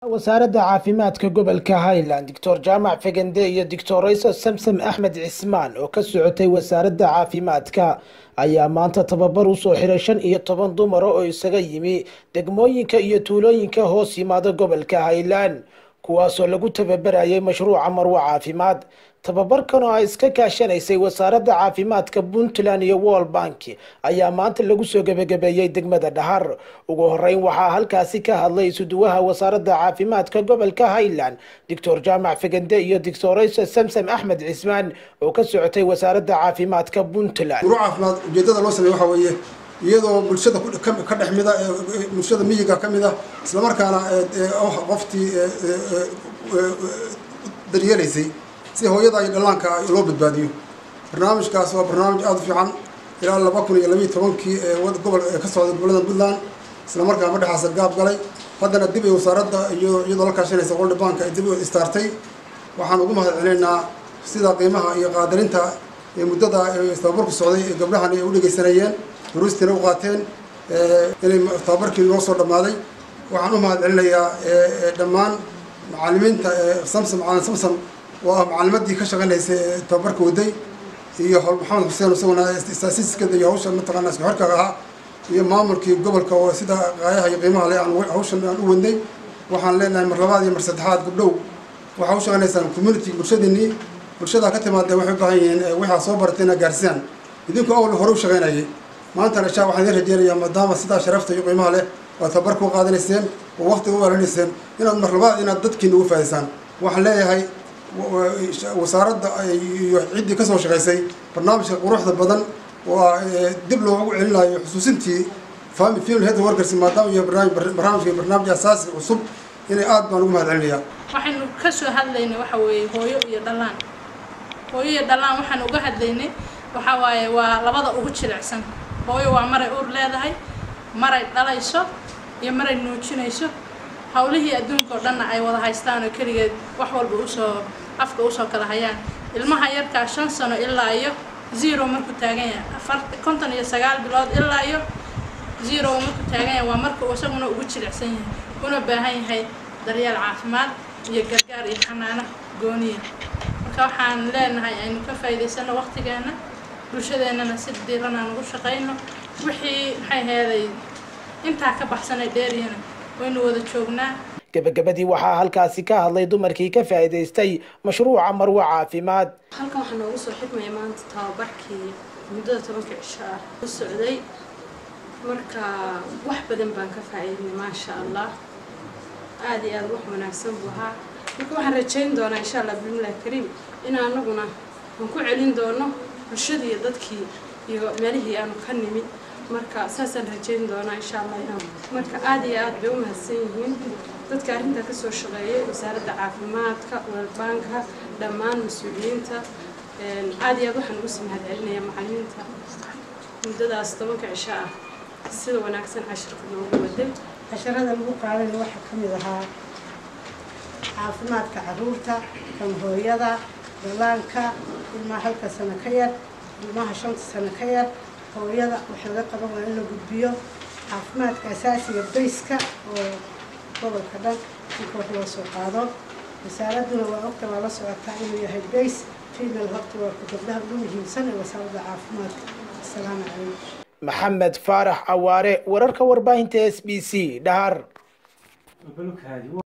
wasaaradda caafimaadka gobolka highland doctor jaamac fegende iyo doctor rayso samsam axmed cismaan oo ka socotay wasaaradda caafimaadka ayaa maanta tababar usoo xiray shan iyo toban dumara oo isaga yimi degmooyinka iyo tuulooyinka hoos yimaada gobolka highland kuwaasoo lagu tababarayay mashruuca marwo caafimaad tababarkan oo ay iska kaashanaysay wasaaradda caafimaadka puntland iyo wall bank ayaa maanta lagu soo gebagabeeyey degmada dhahar ugu horeyn waxaa halkaasi ka hadlay isuduwaha wasaaradda caafimaadka gobolka highland doctor jaamac fegende iyo doctorayso samsam axmed cismaan oo ka socotay wasaaradda caafimaadka puntland muro caafimaad ujeedada loo sameeye waxaa weeye iyadoo bulshada ka dhex mida bulshada miyiga ka mid a islamarkaana qoftii daryeelaysay si hooyada iyo dhallaanka loo badbaadiyo barnaamijkaas waa barnaamij aada u fiican ilaa laba kun iyo labiiyo tobankii gobol ka socday gobolada puntland islamarkaa madhexaasa gaab galay haddana dib ay wasaaradda iyo iyadoo la kaashanaysa world bank ay dib u istaartay waxaan ugu mahad celinaynaa sida qiimaha iyo qaadarinta ee muddada tababarku socday ee gabdhahan ay u dhegaysanayeen duruustiina u qaateen inay tababarkii noo soo dhammaaday waxaan u mahad celinayaa dhammaan macalimiinta samsam macalin samsam oo ah macalimadii ka shaqaynaysay tababarka waday iyo maxamed xuseen isaguna staasiskada iyo hawsha mataqaana isku xirka ahaa iyo maamulkii gobolka oo sida qaayaha iyo qiimaha leh aan hawshan aan u wadnay waxaan leenahay mar labaad iyo mar saddexaad gabdhow waxaa u shaqaynaysaan community bulshadiinii bulshadaa ka timaadeen waxay u baahan yihiin waxaa soo baratay inaad gaarsiiyaan idinku awal hore u shaqaynayay maantana shaa waxaan idin rajeynayaa maadaama sidaa sharafta iyo qiimaha leh waad tababarka u qaadanayseen oo waqti u alanayseen inaad mar labaad inaad dadkiina ugu faaidsaan waxaan leeyahay wasaaradda iyo ciddii ka soo shaqaysay barnaamijka quruxda badan oo dib loogu celinayo xusuusintii family family health workers maadaama iyo barnaamijka barnaamij asaasi cusub inay aad baan ugu mahad celinayaa waxaynu ka soo hadlaynay waxa weeye hooyo iyo dhallaan hooyo iyo dhallaan waxaan uga hadlaynay waxa waaye waa labada ugu jilicsan hooyo waa maray uur leedahay maray dhalayso iyo maray nuujinayso hawlihii adduunka oo dhanna ay wada haystaan oo keligeed wax walba usoo afka usoo kala hayaan ilmaha yarkaa shan sano ilaa iyo zero markuu taagan yahay afar konton iyo sagaal bilood ilaa iyo zero markuu taagan yahay waa marka uu isaguna ugu jilicsan yahay una baahan yahay daryeel caafimaad iyo gargaar iyo xanaano gooniya marka waxaan leenahay aynu ka faa'iidaysano waqtigeena bulshadeennana si diiran aan ugu shaqayno wixii maxay heeday intaa ka baxsanay dheeriyana waynu wada joognaa gebagabadii waxaa halkaasi ka hadlay dumarkii ka faa'iidaystay mashruuca marwo caafimaad halkan waxaa noogu soo xidmaya maanta tababarkii muddada tobanka cisho ah u socday marka wax badan baan ka faa'iidnay maasha allah aada iyo aada wax wanaagsan buu ahaa marka waxaan rajayn doonaa insha allah bismillahi kariim in anaguna aan ku celin doono bulshadii iyo dadkii iyo meelihii aanu ka nimid marka saasaan rajayn doonaa insha allah inaan marka aada iyo aada bay u mahadsan yihiin dadka arrintaa kasoo shaqeeyay wasaaradda caafimaadka walbaanka dhammaan mas-uuliyiinta aada iyo aad waxaan ugu sii mahad celinaya macalimiinta muddadaas tobanka cisho ah sida wanaagsan cashirka noogu waday casharada lagu qaadana waxaa ka mid ahaa caafimaadka caruurta kan hooyada dalaanka ilmaha halka sano ka yar ilmaha shanta sano ka yar hooyada waxa laga qaban waa in la gudbiyo caafimaadka asaasiga bayska oo gobolka dhan inka wax loo soo qaado wasaaradduna waa ogta waa la socotaa inuu yahay bays female horta waa ku gabdhaha ugu muhiimsan ee wasaaradda caafimaadka asalaamu calaykum maxamed faarax cawaare wararka warbaahinta s b c dhahar